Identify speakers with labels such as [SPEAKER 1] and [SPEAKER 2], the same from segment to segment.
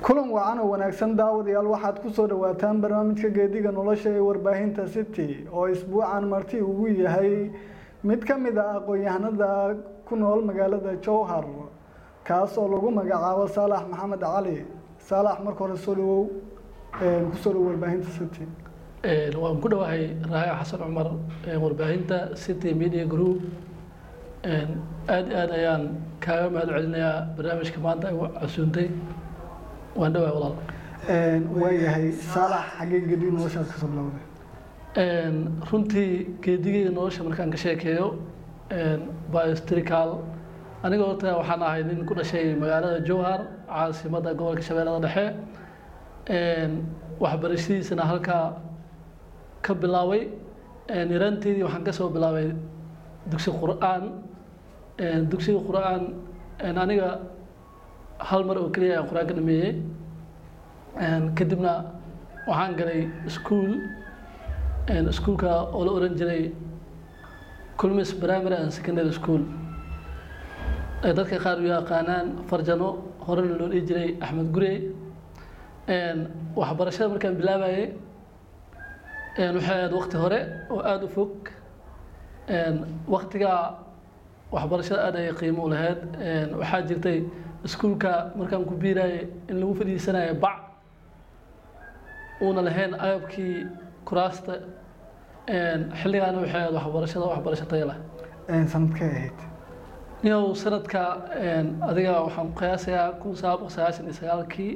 [SPEAKER 1] kulan wacan oo wanaagsan daawadayaal waxaad ku soo dhawaataan barnaamijka geediga nolosha ee warbaahinta city oo isbuucan marti ugu yahay mid ka mid ah aqoon-yahanada ku nool magaalada jowhar kaas oo lagu magacaabo saalax maxamed cali saalax marka hore soo dhawow kusoo dhawo warbaahinta city
[SPEAKER 2] waan ku dhawahay raayo xasan cumar warbaahinta city media group aad iyo aad ayaan kaaga mahad celinayaa barnaamijka maanta ay casuuntay waan dhawahay walaal
[SPEAKER 1] waayahay saalax xaggee gedi noloshaad kasoo bilowday
[SPEAKER 2] runtii geedigeyga nolosha markaan ka sheekeeyo biostrical aniga horta waxaan ahay nin ku dhashay magaalada jowhar caasimadda gobolka shabeellada dhexe waxbarashadiisana halkaa ka bilaabay yaraanteedii waxaan kasoo bilaabay dugsi qur-aan dugsiga qur-aan aniga hal mar oo keliya ayaan qur-aan ka dhameeyey kadibna waxaan galay ischool iskuolka oo la oran jiray culmis primary and secondary school dadka qaar u yaqaanaan farjano horena loo dhihi jiray axmed gurey waxbarashada markaan bilaabayay waxay ahayd wakti hore oo aada u fog waktigaa waxbarashada aad ayay qiimo u lahayd waxaa jirtay iskuolka markaan ku biirayay in lagu fadhiisanayo bac uuna lahayn agabkii kuraasta xilligaana waxay ahayd waxbarashada waxbarasho tayo leh
[SPEAKER 1] sanadkay ahayd
[SPEAKER 2] niyow sanadka adiga waxaan qiyaasayaa kun sagaal boqol sagaashan iyo sagaalkii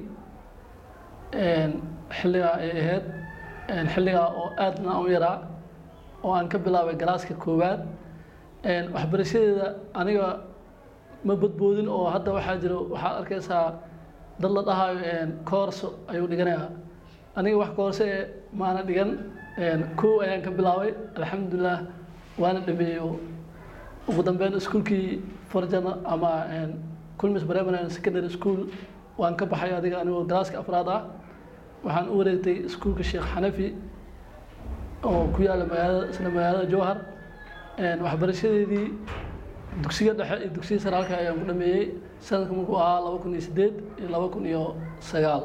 [SPEAKER 2] xilligaa ay ahayd xilligaa oo aadna u yaraa oo aan ka bilaabay galaaska koowaad waxbarashadeeda aniga ma badboodin oo hadda waxaa jiro waxaad arkaysaa dad la dhahayo koorso ayuu dhiganayaa aniga wax koorso ee maana dhigan kow ayaan ka bilaabay alxamdulilah waana dhameeyey ugu dambeyn iskuolkii farjana ama culmis primary secondary school waan ka baxay adiga anigoo galaaska afraad ah waxaan u wareegtay iskuolka sheekh xanafi oo ku yaala magaalada isla magaalada jowhar waxbarashadeedii dugsiga dhexe iyo dugsiga sare halka ayaan ku dhameeyey sanadka markuu ahaa laba kun iyo sideed iyo laba kun iyo sagaal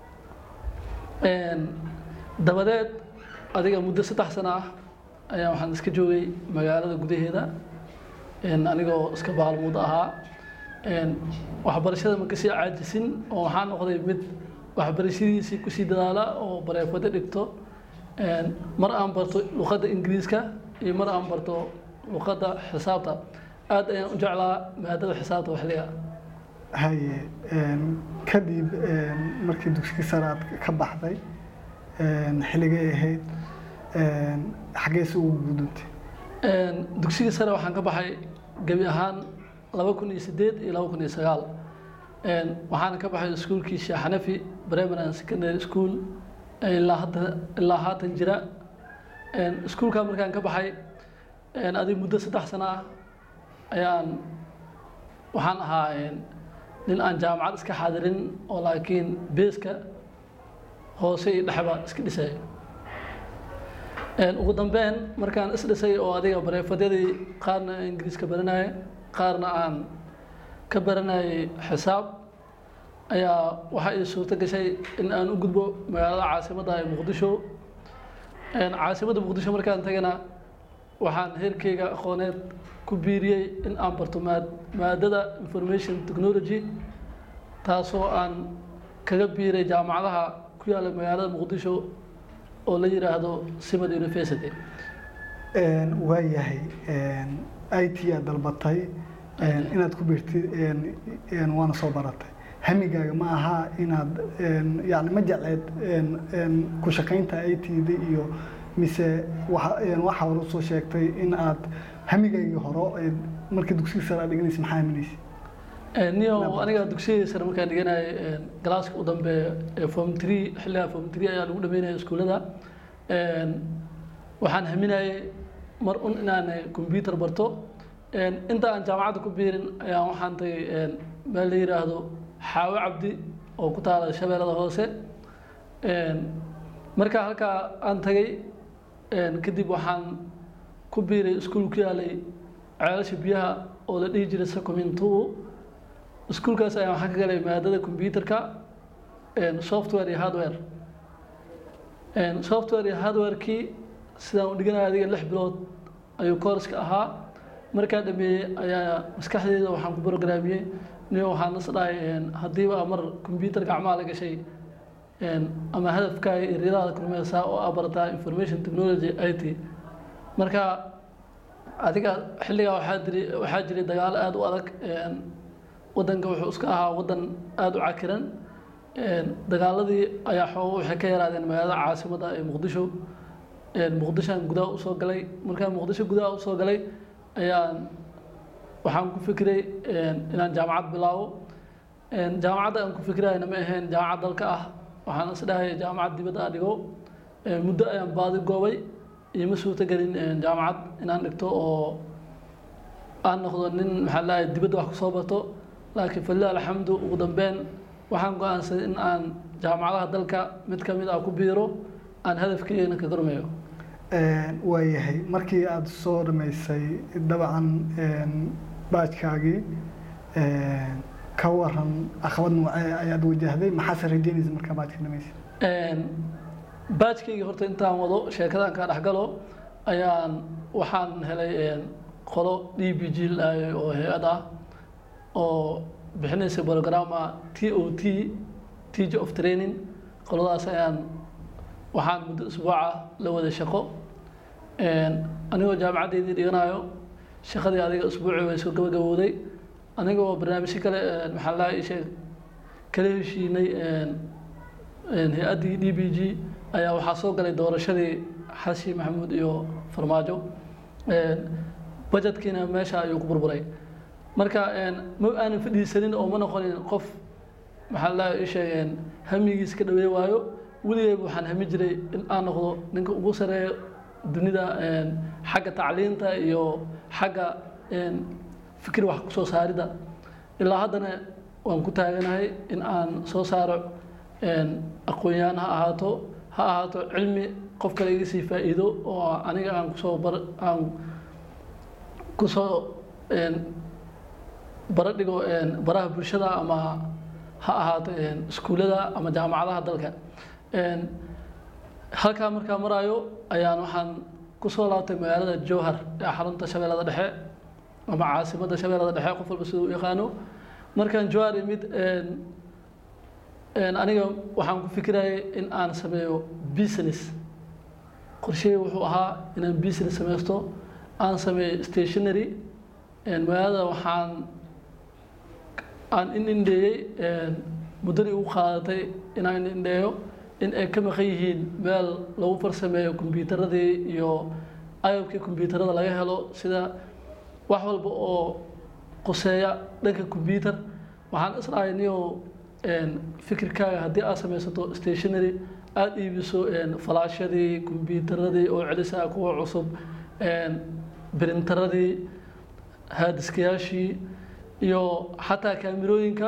[SPEAKER 2] dabadeed adiga muddo saddex sano ah ayaa waxaan iska joogay magaalada gudaheeda anigoo iska baalmuud ahaa waxbarashada ma kasii caajisin oo waxaa noqday mid waxbarashadiisii kusii dadaala oo bareefado dhigto mar aan barto luqadda ingiriiska iyo mar aan barto luqadda xisaabta aad ayaan u jeclaa maadada xisaabta xilliga
[SPEAKER 1] haye kadib markii dugsiga sare aad ka baxday xilligay ahayd xaggeese ugu gudubtay
[SPEAKER 2] dugsiga sare waxaan ka baxay gebi ahaan laba kun iyo sideed iyo laba kun iyo sagaal waxaana ka baxay iskuolkii sheekh xanafi primary and secondary school ilaa hadda ilaa haatan jira iskuolkaa markaan ka baxay adig muddo saddex sano ah ayaan waxaan ahaa nin aan jaamacad iska xaadirin oo laakiin beeska hoose iyo dhexba iska dhisay ugu dambeyn markaan is dhisay oo adiga bareefadyadii qaarna ingiriiska baranaya qaarna aan ka baranayay xisaab ayaa waxaa ii suurto gashay in aan u gudbo magaalada caasimadda ee muqdisho caasimadda muqdisho markaan tagana waxaan heerkeyga aqooneed ku biiriyey in aan barto maad maadada information technology taasoo aan kaga biiray jaamacadaha ku yaalla magaalada muqdisho oo la yiraahdo simad university
[SPEAKER 1] waayahay i t aad dalbatay inaad ku biirtid waana soo baratay hamigaaga ma aha inaad yani ma jecleed ku shaqaynta i t-da iyo mise waxa hore usoo sheegtay in aad hamigaagii horo markii dugsiga sare aad dhiganaysa maxaa haminaysa
[SPEAKER 2] niyo aniga dugsigii sare markaan dhiganayay galaaska u dambeeya ee form tree xilligaa form tree ayaa lagu dhameynaya iskuullada waxaan haminayay mar un inaan combyuter barto inta aan jaamacadda ku biirin ayaa waxaan tagay meel la yiraahdo xaawo cabdi oo ku taala shabeellada hoose markaa halkaa aan tagay kadib waxaan ku biiray iskuul ku yaalay ceelasha biyaha oo la dhihi jiray sacomintu iskuulkaas ayaan waxaan ka galay maadada combyuterka software iyo hardware software iyo hardwarekii sidaan u dhiganaya adiga lix bilood ayuu courska ahaa markaa dhameeyey ayaa maskaxdeeda waxaan ku programiyey niyo waxaan is dhahay haddiiba mar computer gacmaha la gashay ama hadafkaaga iyo riyadaada kulmeysaa oo aa barataa information technology i t marka adiga xilligaa waxaa jiri waxaa jiray dagaalo aada u adag waddanka wuxuu iska ahaa waddan aada u cakiran dagaaladii ayaa xoogo waxay ka yaraadeen magaalada caasimadda ee muqdisho muqdishoan gudaha usoo galay markaan muqdisho gudaha usoo galay ayaan waxaan ku fikiray inaan jaamacad bilaabo jaamacadda aan ku fikirayna ma ahayn jaamacad dalka ah waxaan is dhahay jaamacad dibadda a dhigo muddo ayaan baadi goobay ioma suurtagelin jaamacad inaan dhigto oo aan noqdo nin maxaa lahay dibadda wax kusoo barto laakiin falilah alxamdu ugu dambeyn waxaan go-aansaday in aan jaamacadaha dalka mid ka mid ah ku biiro aan hadafkeena ka gormayo
[SPEAKER 1] waayahay markii aada soo dhamaysay dabcan baajkaagii ka waran caqabad noocee ayaad wajahday maxaase rajeynaysa markaa baajka dhamaysay
[SPEAKER 2] baajkaygii horta intaan wado sheekadaan kaa dhexgalo ayaan waxaan helay qolo d b g laayay oo hay-ad ah oo bixinaysa programa t o t teacher of training qoladaas ayaan waxaan muddo isbuuca la wada shaqo anigoo jaamacaddeydii dhiganayo shaqadii adiga isbuucii way soo gabagabowday anigoo barnaamijyo kale maxaa laha isheeg kala heshiinay hay-addii d b g ayaa waxaa soo galay doorashadii xashi maxamuud iyo farmaajo bajetkiina meesha ayuu ku burburay marka ma aanan fadhiisanin oo ma noqonin qof maxaa laha isheeg hamigiis ka dhaweey waayo weligeeba waxaan hami jiray in aan noqdo ninka ugu sareeyo dunida xagga tacliinta iyo xagga fikir wax kusoo saaridda ilaa haddana waan ku taaganahay in aan soo saaro aqoon-yahan ha ahaato ha ahaato cilmi qof kale iga sii faa'iido oo aniga aan kusoo bar aan kusoo bara dhigo baraha bulshada ama ha ahaato iskuullada ama jaamacadaha dalka halkaa markaa maraayo ayaan waxaan kusoo laabtay magaalada jowhar ee xarunta shabeellada dhexe ama caasimadda shabeellada dhexe qof walba siduu u yaqaano markaan jowhar imid aniga waxaan ku fikirayay in aan sameeyo business qorshey wuxuu ahaa inaan business sameysto aan sameeyo stationary magaalada waxaan aan in indheeyey muddadii ugu qaadatay inaan in indheeyo in ay ka maqan yihiin meel lagu farsameeyo kombyuutaradii iyo agabkii kombyuutarada laga helo sida wax walba oo quseeya dhanka kombyuutar waxaan isdhahay niyo fikirkaaga haddii aad samaysato stationary aada iibiso falaashadii kombyuutaradii oo celisa kuwa cusub brintaradii haadiskayaashii iyo xataa kaamirooyinka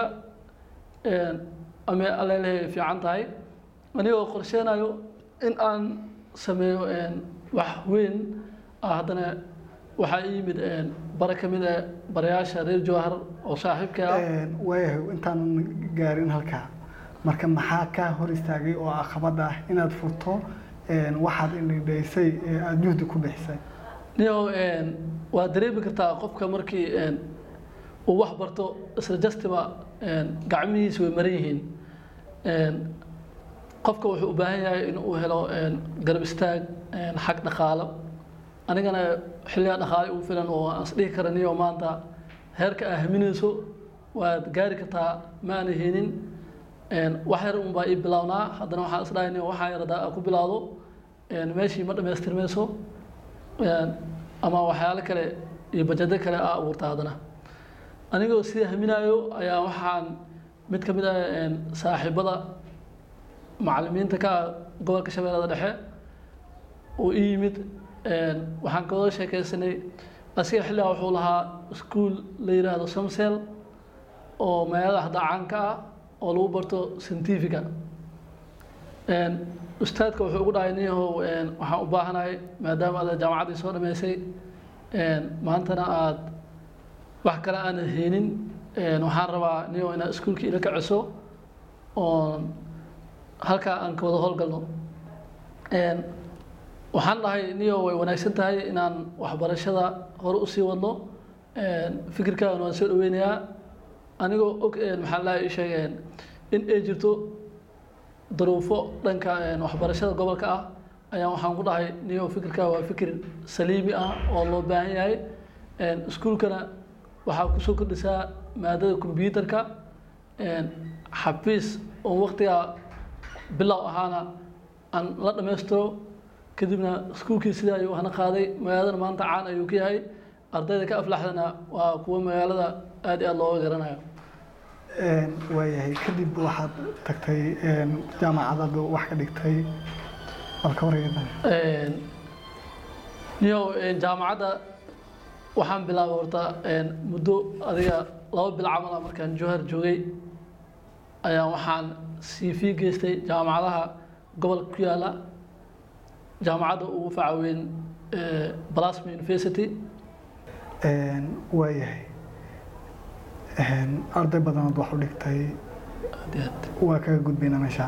[SPEAKER 2] ame alelehay fiican tahay anigoo qorsheenayo in aan sameeyo wax weyn ah haddana waxaa ii yimid bare ka mid a barayaasha reer jowhar oo saaxiibka ah
[SPEAKER 1] waayahay intaanan gaarin halkaa marka maxaa kaa hor istaagay oo caqabad ah inaad furto waxaad indhidhaysay ee aada juhdi ku bixisay
[SPEAKER 2] niyo waa dareemi kartaa qofka markii uu wax barto isla jastiba gacmihiisa way maran yihiin qofka wuxuu u baahan yahay in uu helo garab istaag xag dhaqaalo anigana xilligaa dhaqaale ugu filan oo aan isdhihi karaniyo maanta heerka aa haminayso waad gaari kartaa ma aana heenin wax yar un baa ii bilownaa haddana waxaan isdhahay niyo waxaa yarada ku bilaawdo meeshii ma dhamaystirmayso ama waxyaalo kale iyo bajado kale aa abuurta haddana anigoo sida haminaayo ayaa waxaan mid ka mid ah saaxiibada macallimiinta ka ah gobolka shabeellada dhexe uu ii yimid waxaan ka wada sheekaysanay asiga xilligaa wuxuu lahaa iskuol la yidhaahdo samsel oo magaalada hadda caanka ah oo lagu barto scientifica ustaadka wuxuu ugu dhahay niyahow waxaan u baahanahay maadaama aad jaamacaddii soo dhameysay maantana aad wax kale aanad heenin waxaan rabaa niyo inaad iskuolkii ila kaciso oon halkaa aan ka wada howlgalno Een, waxaan dhahay niyo way wanaagsan tahay inaan waxbarashada hore usii wadno Een, fikirkaagan waan soo dhaweynayaa anigoo og een, maxaa la sheegeen in ay jirto duruufo dhanka een, waxbarashada gobolka ah ayaan waxaan ku dhahay niyo fikirkaa waa fikir saliimi ah oo loo baahan yahay Een, iskuulkana waxaa kusoo kordhisaa maadada kombyuutarka Een, xafiis oo waqtigaa bilow ahaana aan la dhammaystiro kadibna iskuulkii sidaa ayuu hana qaaday magaaladana maanta caan ayuu ka yahay ardayda ka aflaxdana waa kuwa magaalada aad iyo aad looga garanayo
[SPEAKER 1] Een, waayahay kadib waxaad tagtay een, jaamacadaad wax ka dhigtay balka wargeeda
[SPEAKER 2] Een, niyo een, jaamacadda waxaan bilaabay horta een, muddo adiga laba bil camal ah markaan jowhar joogay ayaa waxaan cv geystay jaamacadaha gobolka ku yaala jaamacadda ugu faca weyn ee, Blasma University
[SPEAKER 1] Een, waayahay Een, arday badanaad wax u dhigtay
[SPEAKER 2] Aad iyo aad.
[SPEAKER 1] waa kaga gudbayna meesha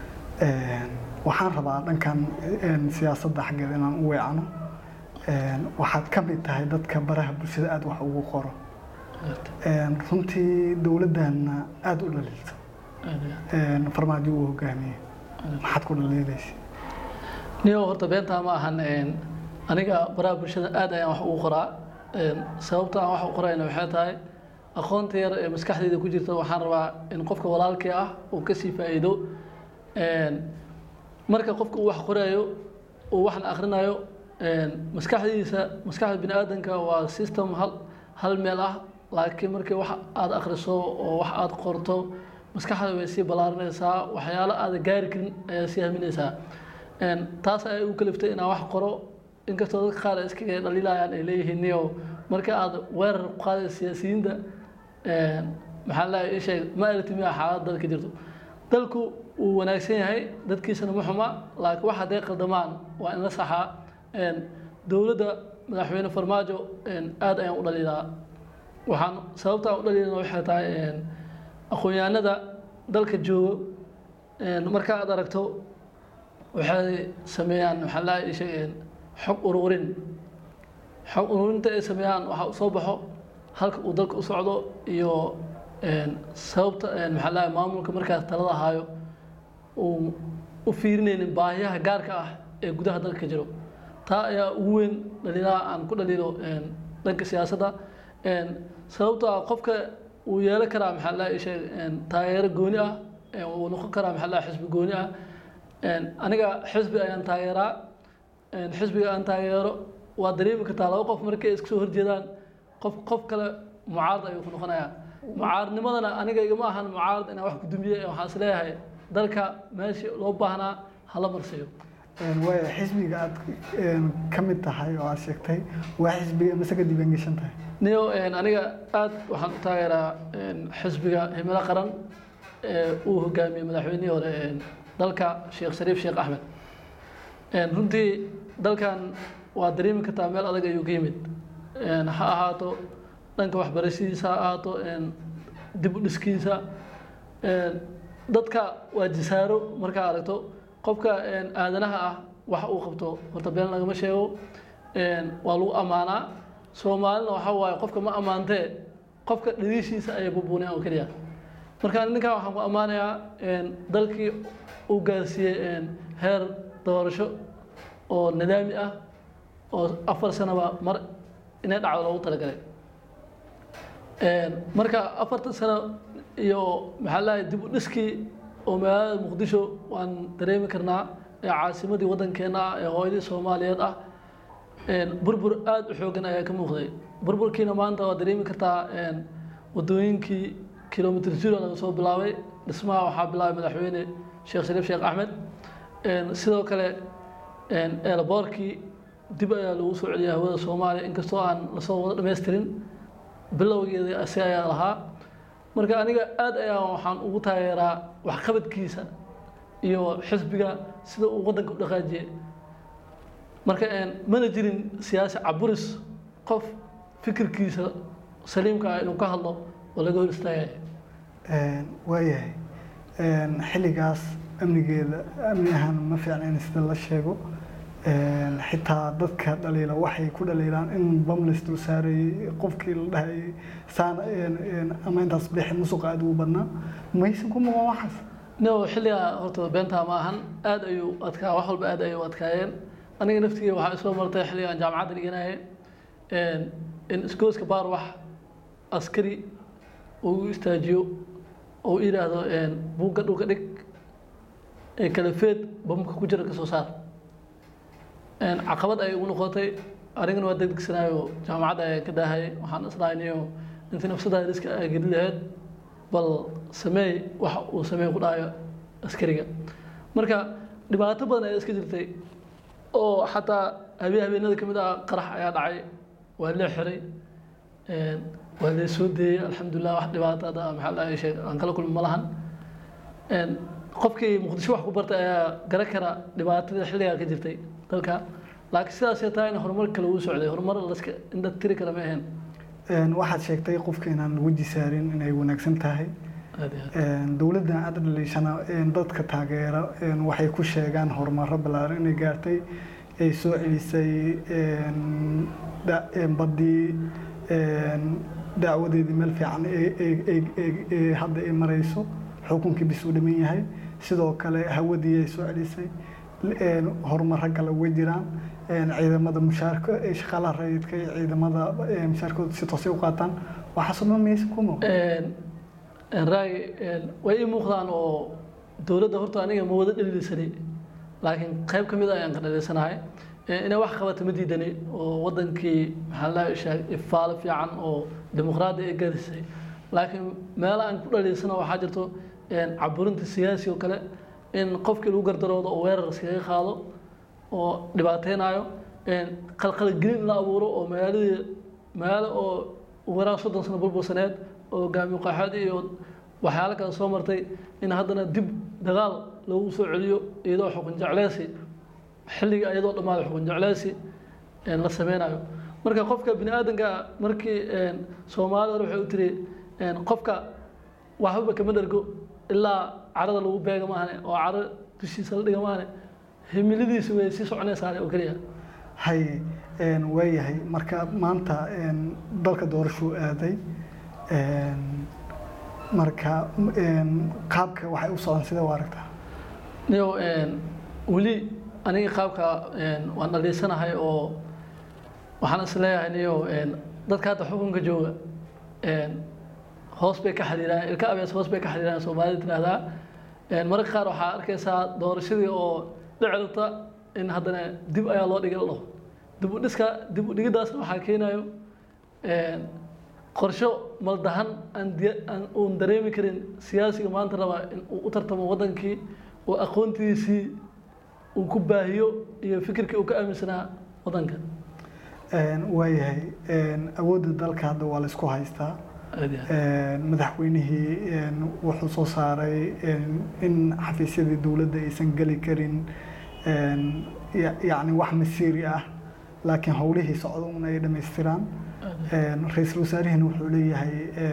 [SPEAKER 1] Een, waxaan rabaa dhankan een, siyaasadda xaggeeda inaan u weecano Een, waxaad ka mid tahay dadka baraha bulshada aad wax ugu qoro
[SPEAKER 2] Aad
[SPEAKER 1] Een, runtii dowladdaana aad u dhaliilto
[SPEAKER 2] iyo aad.
[SPEAKER 1] Een, farmaajo uu hogaamiye maxaad ku dhaliilaysa
[SPEAKER 2] niyo horta beentaa ma ahan een, aniga baraha bulshada aad ayaan wax ugu qoraa Een, sababta aan wax u qorayna waxay tahay aqoonta yar ee maskaxdayda ku jirta waxaan rabaa in qofka walaalkii ah uu kasii faa'iido Een, marka qofka uu wax qorayo uu waxna akhrinayo een, maskaxdiisa maskaxda bini aadanka waa system hal hal meel ah laakiin markii wax aad akhriso oo wax aad qorto maskaxda way sii ballaarinaysaa waxyaalo aad gaari karin ayaa sii haminaysaa Een, taas ayay u kaliftay inaan wax qoro inkastoo dadka qaar ay iskaga dhaliilayaan ay leeyihiin niyo marka aad weerar ku qaadayso siyaasiyiinta een, maxaa la ii sheeg ma aragti miya xaalad dalka jirto dalku wuu wanaagsan yahay dadkiisana ma xuma laakiin wax hadday qaldamaan waa in la saxaa Een, dowladda madaxweyne farmaajo een, aad ayaan u dhaliilaa waxaan sababta aan u dhaliilana waxay tahay een, aqoon-yahanada dalka joogo een, marka aad aragto waxay sameeyaan waxaa la ii sheegeen xog ururin xog ururinta ay sameeyaan waxaa u soo baxo halka uu dalka u socdo iyo een, sababta een, maxaa la maamulka markaas talada hayo uu u fiirinaynin baahiyaha gaarka ah ee gudaha dalka jiro taa ayaa ugu weyn dhaliilaha aan ku dhaliilo een, dhanka siyaasadda Een, sababtoo ah qofka uu yeelan karaa maxaa la ii sheeg een, taageero gooni ah ee uu noqon karaa maxaa la xisbi gooni ah Een, aniga xisbi ayaan taageeraa Een, xisbiga aan taageero waa dareemi kartaa laba qof markay iska soo horjeedaan qof qof kale mucaarad ayuu ku noqonayaa mucaaradnimadana aniga igama ahan mucaarad inaan wax ku dumiye waxaan is leeyahay dalka meeshii loo baahnaa hala marsiiyo
[SPEAKER 1] Een, waaya xisbiga aad een, ka mid tahay oo aad sheegtay waa xisbiga mise ka diiwaangeshan tahay
[SPEAKER 2] niyo een, aniga aad waxaan u taageeraa een, xisbiga himilo qaran ee uu hogaamiyey madaxweynihii hore een, dalka sheekh shariif sheekh axmed Een, runtii dalkan waa dareemi kartaa meel adag ayuu ka yimid Een, ha ahaato dhanka waxbarashadiisa ha ahaato een, dib u dhiskiisa Een, dadka waa jisaaro markaa aragto qofka een, aadanaha ah wax uu qabto horta been lagama sheego Een, waa lagu ammaanaa soomaalina waxaa waaye qofka ma ammaantee qofka dhaliishiisa ayay bubuuneen oo keliya marka ninkan waxaan ku ammaanayaa een, dalkii uu gaarsiiyey een, heer doorasho oo nidaami ah oo afar sanaba mar inay dhacdo loogu talagalay Een, marka afartan sano iyo maxaa lahay dib u dhiskii oo magaalada muqdisho waan dareemi karnaa ee caasimadii waddankeena ah ee hooyadii soomaaliyeed ah Een, burbur aad u xoogan ayaa ka muuqday burburkiina maanta waa dareemi kartaa een, wadooyinkii kilomitr zero laga soo bilaabay dhismaha waxaa bilaabay madaxweyne sheekh shariif sheekh axmed Een, sidoo kale een, eelaboorkii dib ayaa lagu soo celiyay hawada soomaaliya inkastoo aan lasoo wada dhammaystirin bilowgeedii asi ayaa lahaa marka aniga aad ayaa waxaan ugu taageeraa waxqabadkiisa iyo xisbiga sida uu waddanka u dhaqaajiyey marka een, mana jirin siyaasi caburis qof fikirkiisa saliimka ah inuu ka hadlo oo laga hor istaagaya
[SPEAKER 1] Een, waayahay Een, xilligaas amnigeeda amni ahaan ma fiicna in sida la sheego Een, xitaa dadka dhaliila waxay ku dhaliilaan in bamlis dul saarayay qofkii la dhahayay saan een, een, ama intaas bixi musuqa aad ugu badnaa maysan ku muqan waxaas
[SPEAKER 2] no xilligaa horta beentaa ma ahan aad ayuu adkaa wax walba aad ayay u adkaayeen aniga naftigii waxaa isoo martay xilligaan jaamacadda dhiganaye in isgooska baar wax askari uu istaajiyo oo u yidhaahdo buugga dhulka dhig ee kalafeed bamka ku jira kasoo saar caqabad ayay ugu noqotay anigana waa degdegsanaayo jaamacadda ayaan ka daahayay waxaan islaaynayo intii nafsadaada riska aa geli lahayd bal sameey waxa uu sameey ku dhahayo askariga marka dhibaato badan ayaa iska jirtay oo xataa habeen habeenada ka mid ah qarax ayaa dhacay waa lee xiray waa lee soo deeyey alxamdulilah wax dhibaato hadda maxaa la sheeg aan kala kulmi ma lahan qofkii muqdisho wax ku bartay ayaa garan kara dhibaatada xilligaa ka jirtay dalka laakiin sidaasay tahay in horumar kale uu socday horumar laska indha tiri kara ma ahayn
[SPEAKER 1] waxaad sheegtay qofka inaan weji saarin inay wanaagsan tahay
[SPEAKER 2] aad iyo aad
[SPEAKER 1] dowladda aad dhaliishana dadka taageera waxay ku sheegaan horumaro ballaaran inay gaartay ay soo celisay da- baddii dacwadeedii meel fiican ee- ee- ee- ee- ee hadda ay marayso xukunkii bis uu dhiman yahay sidoo kale hawadii ay soo celisay horumaro kale way jiraan ciidamada mushaarka ee shaqaalaha rayidka iyo ciidamada mushaarkooda si toosay u qaataan waxaasoo dhan maysa ku muuqan
[SPEAKER 2] raay way ii muuqdaan oo dowladda horta aniga ma wada dhalilisani laakiin qayb ka mid a ayaan ka dhalilisanahay inay wax qabata ma diidani oo wadankii maxaa la sheeg ifaalo fiican oo dimuqraadi ay garisay laakiin meelo aan ku dhaliilsana waxaa jirto caburinta siyaasi oo kale in qofkii lagu gardaroodo oo weerar iskaga qaado oo dhibaateynayo qalqalgelin la abuuro oo magaaladii magaalo oo waraa soddon sano burbursaneed oo hogaamiye qaxood iyo waxyaalo kale soo martay in haddana dib dagaal lagu soo celiyo iyadoo xukun jecleysi xilliga iyadoo dhammaada xukun jecleysi la sameynayo marka qofka bini aadanka markii soomaalida hore waxay u tiri qofka waxbaba kama dhergo ilaa carada lagu beega maahane oo caro dushiisa la dhiga maahane himiladiisu way sii soconaysaa oo keliya
[SPEAKER 1] hay waayahay marka maanta dalka doorashuu aaday marka qaabka waxay u socdaan sidee u aragtaa
[SPEAKER 2] niyo weli aniga qaabka waan dhaliisanahay oo waxaan is leeyahay niyo dadka hadda xukunka jooga hoos bay ka xiriiraan ilka abees hoos bay ka xiriiraan soomaalida tirahdaa mararka qaar waxaa arkaysaa doorashadii oo dhicirta in haddana dib ayaa loo dhigay la dhaho dib u dhiska dib u dhigiddaasna waxaa keenayo qorsho maldahan aan diya- aan uun dareemi karin siyaasiga maanta raba in uu u tartamo wadankii oo aqoontiisii uu ku baahiyo iyo fikirkii uu ka aaminsanaa wadanka
[SPEAKER 1] waayahay awoodda dalka hadda waa la isku haystaa
[SPEAKER 2] aad iyo aad.
[SPEAKER 1] madaxweynihii wuxuu soo saaray in xafiisyadii dowladda aysan geli karin ya- yacni wax masiiri ah laakiin howlihii socda un ay dhammaystiraan ra-iisul wasaarihina wuxuu leeyahay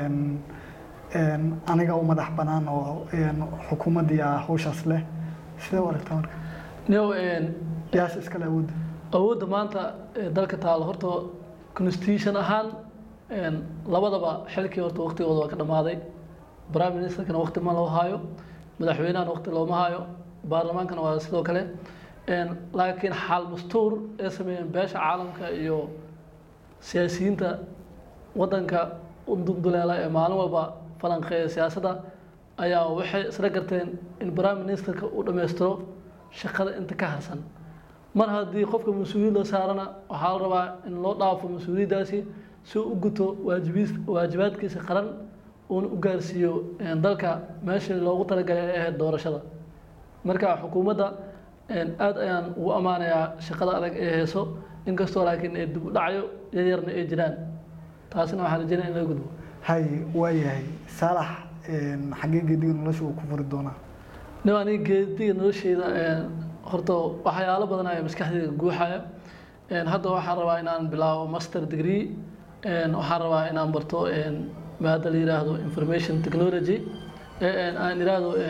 [SPEAKER 1] aniga u madax bannaan oo xukuumaddii ah hawshaas leh sidee u aragtaa marka
[SPEAKER 2] niyow
[SPEAKER 1] yaas iskale awoodda
[SPEAKER 2] awoodda maanta ee dalka taalo horta constitution ahaan een, labadaba xilkii horta waqtigooda waa ka dhammaaday prime ministerkana waqti ma loo haayo madaxweynahana waqti looma haayo baarlamaankana waa sidoo kale een, laakiin xaal mastuur ee sameeyeen beesha caalamka iyo siyaasiyiinta wadanka u dulduleela ee maalin walba falanqeeya siyaasadda ayaa waxay isla garteen in prime ministerka uu dhammaystiro shaqada inta ka harsan mar haddii qofka mas-uuliyad la saarana waxaa la rabaa in loo dhaafo mas-uuliyaddaasi si uu u guto waajibiis waajibaadkiisa qaran uuna u gaarsiiyo een, dalka meeshii loogu talagalay ay ahayd doorashada marka xukuumadda een, aad ayaan ugu ammaanayaa shaqada adag ee hayso inkastoo laakiin ay dib u dhacyo yaryarna ay jiraan taasina waxaan rajeynaya in laga gudbo
[SPEAKER 1] hay waayahay saalax xaggee geediga nolosha uu ku furi doonaa
[SPEAKER 2] nin aniga geediga nolosheyda een, horta waxyaalo badan ayaa maskaxdayda guuxaya een, hadda waxaan rabaa inaan bilaabo master degree een, waxaan rabaa inaan barto een, maada la yiraahdo information technology ee een, aan yiraahdo een,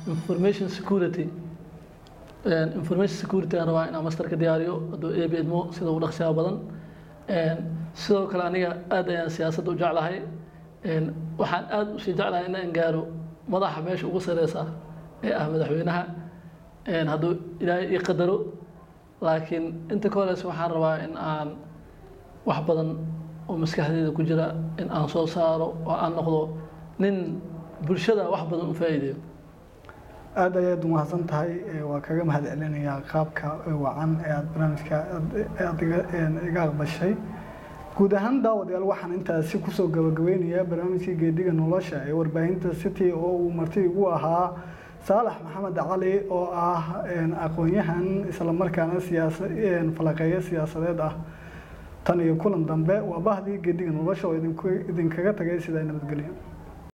[SPEAKER 2] information security Een, information security aan rabaa inaan master ka diyaariyo hadduu eeb idmo sida ugu dhaqsiyaha badan Een, sidoo kale aniga aad ayaan siyaasadda u jeclahay Een, waxaan aad usii jeclahay inaan gaaro madaxa meesha ugu sareysa ee ah madaxweynaha Een, hadduu ilaahay ii qadaro laakiin inta ka horeysa waxaan rabaa in aan wax badan oo maskaxdeyda ku jira in aan soo saaro oo aan noqdo nin bulshada wax badan u faa'iideeyo
[SPEAKER 1] aad ayaad umahadsan tahay ee waa kaga mahad celinayaa qaabka wacan ee aad barnaamijka aad- aad iga- een, iga aqbashay guud ahaan daawadayaal waxaan intaasi kusoo gabagabeynayaa barnaamijkii geediga nolosha ee warbaahinta city oo uu marti igu ahaa saalax maxamed cali oo ah een, aqoon-yahan islamarkaana siyaasa een, falaqeeyo siyaasadeed ah tan iyo kulan dambe waa bahdii geediga nolosha oo idinku idinkaga tagay sidaa nabadgelyo